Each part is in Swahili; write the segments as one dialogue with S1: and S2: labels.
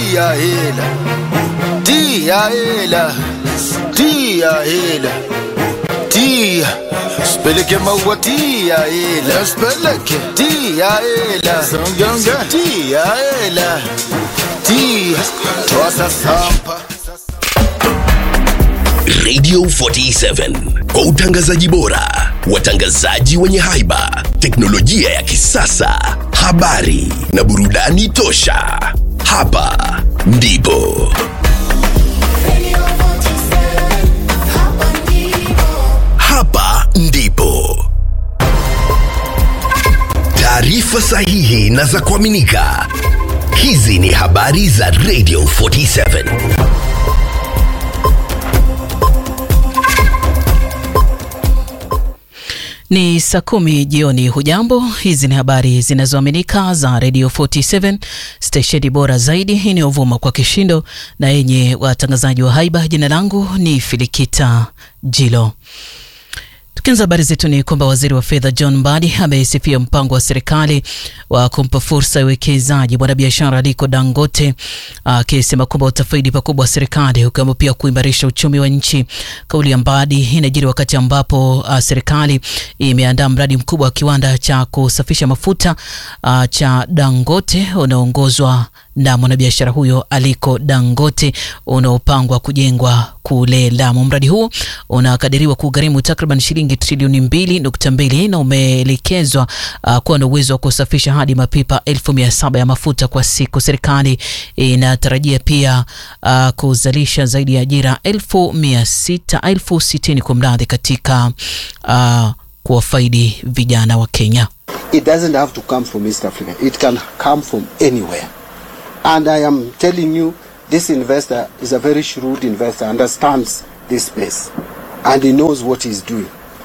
S1: tia hela tia hela tia hela tia speleke maua tia hela speleke tia hela songonga tia hela tia tosa sampa
S2: Radio 47 kwa utangazaji bora, watangazaji wenye haiba, teknolojia ya kisasa, habari na burudani tosha. Hapa ndipo hapa ndipo taarifa sahihi na za kuaminika. Hizi ni habari za Radio 47.
S3: Ni saa kumi jioni. Hujambo, hizi ni habari zinazoaminika za Radio 47 stesheni bora zaidi inayovuma kwa kishindo na yenye watangazaji wa haiba. Jina langu ni Filikita Jilo. Tukianza habari zetu ni kwamba waziri wa fedha John Mbadi amesifia mpango wa serikali wa kumpa fursa ya uwekezaji mwanabiashara Aliko Dangote, akisema kwamba utafaidi pakubwa serikali, ukiwemo pia kuimarisha uchumi wa nchi. Kauli ya Mbadi inajiri wakati ambapo uh, serikali imeandaa mradi mkubwa wa kiwanda cha kusafisha mafuta uh, cha Dangote unaoongozwa na mwanabiashara huyo Aliko Dangote unaopangwa kujengwa kule Lamu. Mradi huo unakadiriwa kugharimu takriban shilingi trilioni mbili nukta mbili na umeelekezwa uh, kuwa na uwezo wa kusafisha hadi mapipa elfu mia saba ya mafuta kwa siku. Serikali inatarajia pia uh, kuzalisha zaidi ya ajira elfu mia sita elfu sitini kwa mradhi katika uh, kuwafaidi vijana wa Kenya.
S4: It doesn't have to come from East Africa. It can come from anywhere. And I am telling you, this investor is a very shrewd investor, understands this space, and he knows what he's doing.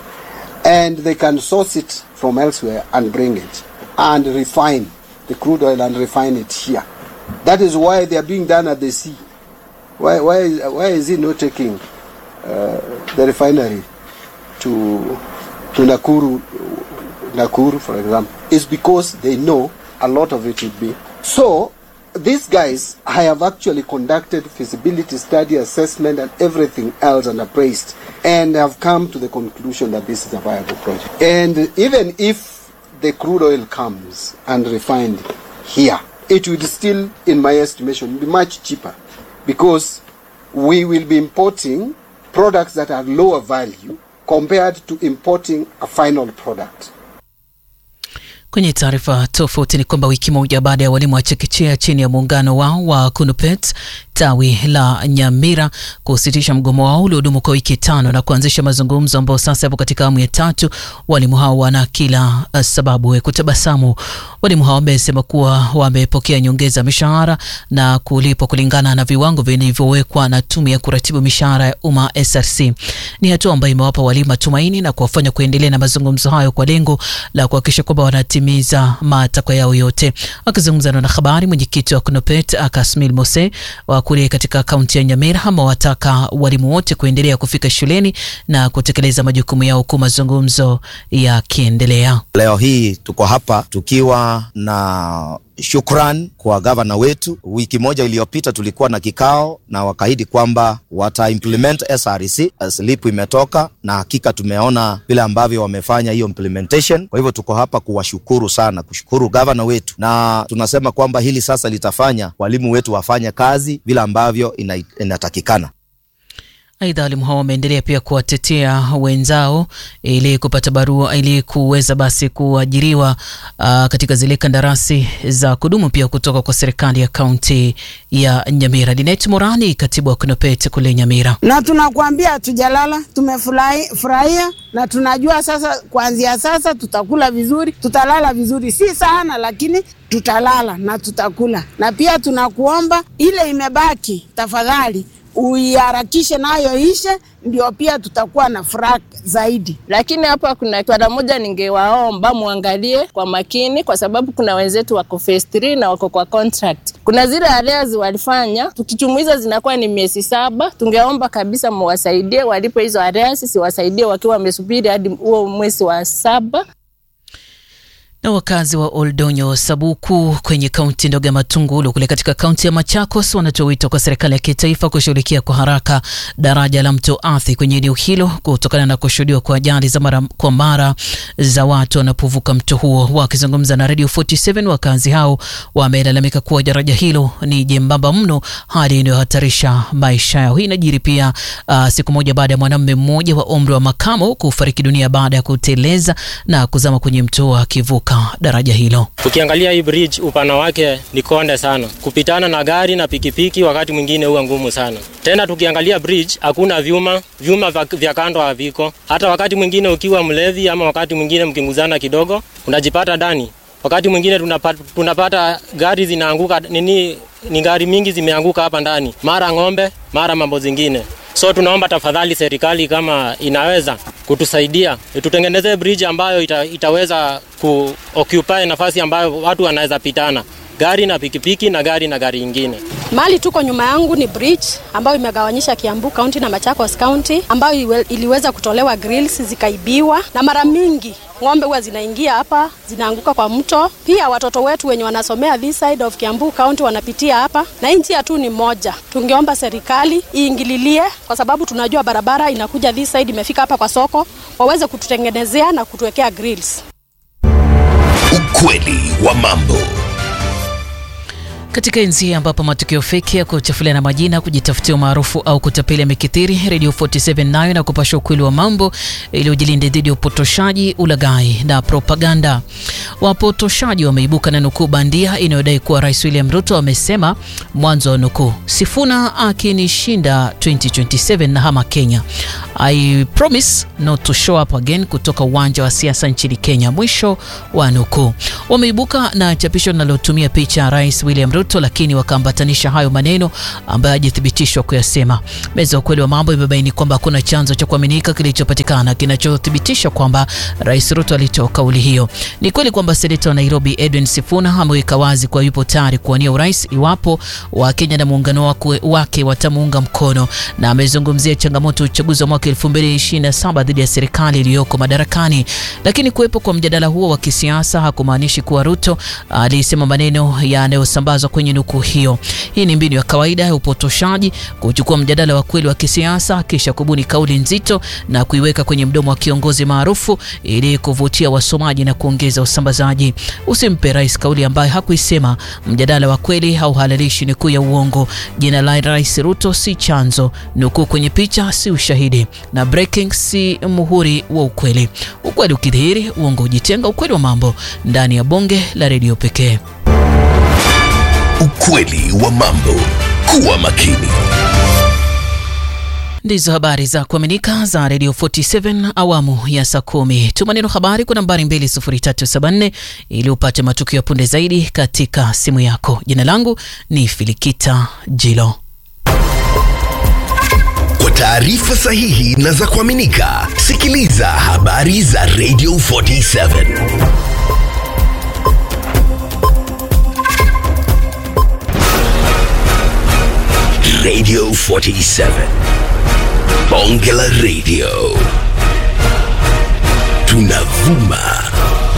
S4: And they can source it from elsewhere and bring it and refine the crude oil and refine it here. That is why they are being done at the sea. Why, why, why is he not taking uh, the refinery to, to Nakuru, Nakuru, for example? It's because they know a lot of it would be. So, these guys, I have actually conducted feasibility study, assessment, and everything else and appraised, and have come to the conclusion that this is a viable project. And even if the crude oil comes and refined here, it would still, in my estimation, be much cheaper because we will be importing products that are lower value compared to importing a final product.
S3: Kwenye taarifa tofauti ni kwamba wiki moja baada ya walimu wa chekechea chini ya muungano wao wa KUNUPET tawi la Nyamira kusitisha mgomo wao uliodumu kwa wiki tano na kuanzisha mazungumzo ambayo sasa yapo katika awamu ya tatu, walimu hao wana kila uh, sababu ya kutabasamu. Walimu hao wamesema kuwa wamepokea nyongeza mishahara na kulipwa kulingana na viwango vilivyowekwa na tume ya kuratibu mishahara ya umma SRC. Ni hatua ambayo imewapa walimu matumaini na kuwafanya kuendelea na mazungumzo hayo kwa lengo la kuhakikisha kwamba wanatimiza matakwa yao yote. Akizungumza na wanahabari, mwenyekiti wa KUNUPET Kasmil Mose wa kule katika kaunti ya Nyamira amewataka walimu wote kuendelea kufika shuleni na kutekeleza majukumu yao huku mazungumzo yakiendelea.
S5: Leo hii tuko hapa tukiwa na shukran kwa gavana wetu. Wiki moja iliyopita tulikuwa na kikao na wakaahidi kwamba wata implement SRC. Slip imetoka na hakika tumeona vile ambavyo wamefanya hiyo implementation. Kwa hivyo tuko hapa kuwashukuru sana, kushukuru gavana wetu, na tunasema kwamba hili sasa litafanya walimu wetu wafanye kazi vile ambavyo ina, inatakikana.
S3: Aidha, walimu hao wameendelea pia kuwatetea wenzao ili kupata barua ili kuweza basi kuajiriwa uh, katika zile kandarasi za kudumu pia kutoka kwa serikali ya kaunti ya Nyamira. Linet Morani, katibu wa KUNUPET kule Nyamira.
S6: Na tunakuambia hatujalala, tumefurahia na tunajua sasa, kuanzia sasa tutakula vizuri, tutalala vizuri, si sana lakini tutalala na tutakula. Na pia tunakuomba ile imebaki, tafadhali uiharakishe nayo ishe, ndio pia tutakuwa na furaha zaidi.
S7: Lakini hapa kuna swala moja ningewaomba muangalie kwa makini, kwa sababu kuna wenzetu wako phase 3 na wako kwa contract. Kuna zile arrears walifanya, tukichumuiza zinakuwa ni miezi saba. Tungeomba kabisa muwasaidie walipo hizo arrears, siwasaidie wakiwa wamesubiri hadi huo mwezi wa saba.
S3: Na wakazi wa Oldonyo Sabuku kwenye kaunti ndogo ya Matungulu kule katika kaunti ya Machakos wanatoa wito kwa serikali ya kitaifa kushughulikia kwa haraka daraja la mto Athi kwenye eneo hilo kutokana na kushuhudiwa kwa ajali za mara kwa mara za watu wanapovuka mto huo. Wakizungumza na Radio 47, wakazi hao wamelalamika kuwa daraja hilo ni jembamba mno, hali inayohatarisha maisha yao. Hii inajiri pia uh, siku moja baada ya mwanamume mmoja wa umri wa makamo kufariki dunia baada ya kuteleza na kuzama kwenye mto akivuka daraja hilo.
S8: Ukiangalia hii bridge upana wake ni konde sana, kupitana na gari na pikipiki wakati mwingine huwa ngumu sana. Tena tukiangalia bridge hakuna vyuma, vyuma vya kando haviko. Hata wakati mwingine ukiwa mlevi ama wakati mwingine mkinguzana kidogo unajipata ndani. Wakati mwingine tunapata, tunapata gari zinaanguka nini, ni gari mingi zimeanguka hapa ndani, mara ng'ombe, mara mambo zingine. So tunaomba tafadhali serikali kama inaweza kutusaidia tutengenezee bridge ambayo ita, itaweza kuoccupy nafasi ambayo watu wanaweza pitana gari na pikipiki na gari na gari ingine.
S9: Mali tuko nyuma yangu ni bridge ambayo imegawanyisha Kiambu County na Machakos County ambayo iliweza kutolewa grills zikaibiwa, na mara mingi ng'ombe huwa zinaingia hapa zinaanguka kwa mto. Pia watoto wetu wenye wanasomea this side of Kiambu County wanapitia hapa, na hii njia tu ni moja. Tungeomba serikali iingililie, kwa sababu tunajua barabara inakuja this side, imefika hapa kwa soko, waweze kututengenezea na kutuwekea grills.
S2: Ukweli wa mambo.
S3: Katika enzi ambapo matukio feki ya kuchafuliana majina, kujitafutia umaarufu au kutapeli yamekithiri, Radio 47 nayo na kupasha ukweli wa mambo ili ujilinde dhidi ya upotoshaji, ulaghai na propaganda. Wapotoshaji wameibuka na nukuu bandia inayodai kuwa Rais William Ruto amesema, mwanzo wa nukuu, Sifuna akinishinda 2027 na hama Kenya, I promise not to show up again, kutoka uwanja wa siasa nchini Kenya, mwisho wa nukuu. Wameibuka na chapisho linalotumia picha ya Rais William Ruto lakini wakaambatanisha hayo maneno ambayo hajathibitishwa kuyasema. Meza ya ukweli wa mambo imebaini kwamba hakuna chanzo cha kuaminika kilichopatikana kinachothibitisha kwamba Rais Ruto alitoa kauli hiyo. Ni kweli kwamba seneta wa Nairobi Edwin Sifuna ameweka wazi kuwa yupo tayari kuwania urais iwapo Wakenya na muungano wake watamuunga mkono, na amezungumzia changamoto ya uchaguzi wa mwaka 2027 dhidi ya serikali iliyoko madarakani. Lakini kuwepo kwa mjadala huo wa kisiasa hakumaanishi kuwa Ruto alisema maneno yanayosambazwa kwenye nukuu hiyo. Hii ni mbinu ya kawaida ya upotoshaji, kuchukua mjadala wa kweli wa kisiasa kisha kubuni kauli nzito na kuiweka kwenye mdomo wa kiongozi maarufu ili kuvutia wasomaji na kuongeza usambazaji. Usimpe rais kauli ambayo hakuisema. Mjadala wa kweli hauhalalishi nukuu ya uongo. Jina la Rais Ruto si chanzo, nukuu kwenye picha si ushahidi, na breaking si muhuri wa ukweli. Ukweli ukidhihiri, uongo hujitenga. Ukweli wa mambo ndani ya bonge la redio pekee.
S2: Ukweli wa mambo. Kuwa makini.
S3: Ndizo habari za kuaminika za Radio 47 awamu ya saa kumi. Tuma neno habari kwa nambari 20374 ili upate matukio ya punde zaidi katika simu yako. Jina langu ni Filikita Jilo.
S2: Kwa taarifa sahihi na za kuaminika, sikiliza habari za Radio 47. Radio 47. Bonge la Radio. Tunavuma